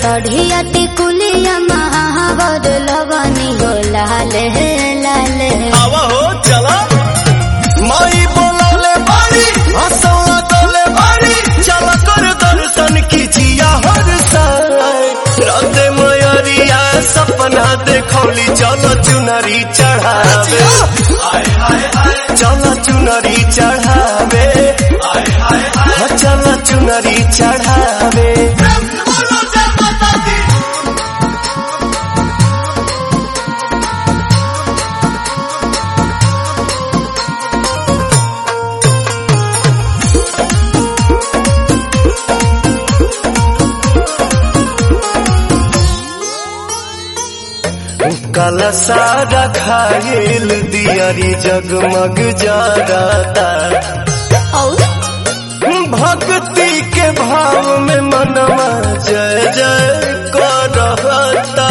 सढ़िया टिकुलिया महावर लवनी हो लाल लाल आवा हो चला माई बोलौले बारी हंसौला गौले बारी चला कर दर्शन कीजिया हर साल राते मयरिया सपना देखौली चलो चुनरी चढ़ावे चलो चुनरी चढ़ावे चलो चुनरी चढ़ावे काला सारा खायल दियारी जगमग जाता और भक्ति के भाव में मनवा जय जय करता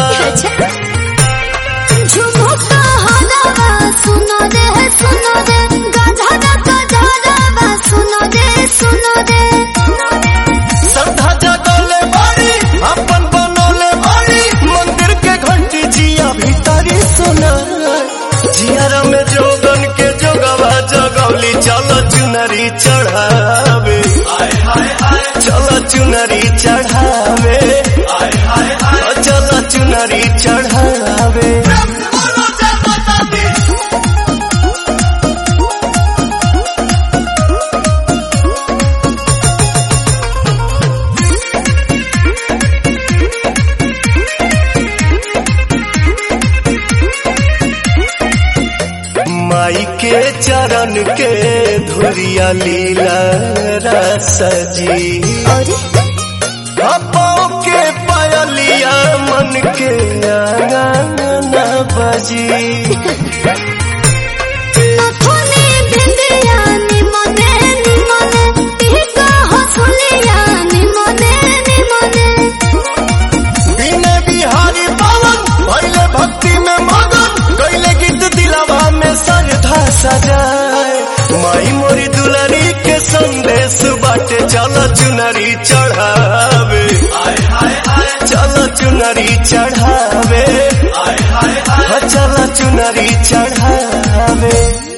झुमुका हलावा सुनो रे सुनो रे गधरा गधरा सुनो रे सुनो रे श्रद्धा जगले बारी अपन बनोले बारी मंदिर के घंटी जिया भीतरी सुना जियारा में जोगन के जोगवा जगौली चलो चुनरी चढ़ावे चलो चुनरी चढ़ावे चलो चुनरी चढ़ावे माई के चरण के धुरिया लीला रसजी और अपो के पायलिया मन के आंगन बजी नथुनी बिंदिया निमने निमने टीका हसुलिया निमने निमने बिने बिहारी पावन भैले भक्ति में मगन गैले गीत दिलावा में सरधा सजाए माई मोरी दुलारी के संदेश बाटे चलो चुनरी चढ़ावे चलो चुनरी चढ़ावे चलो चुनरी चढ़ावे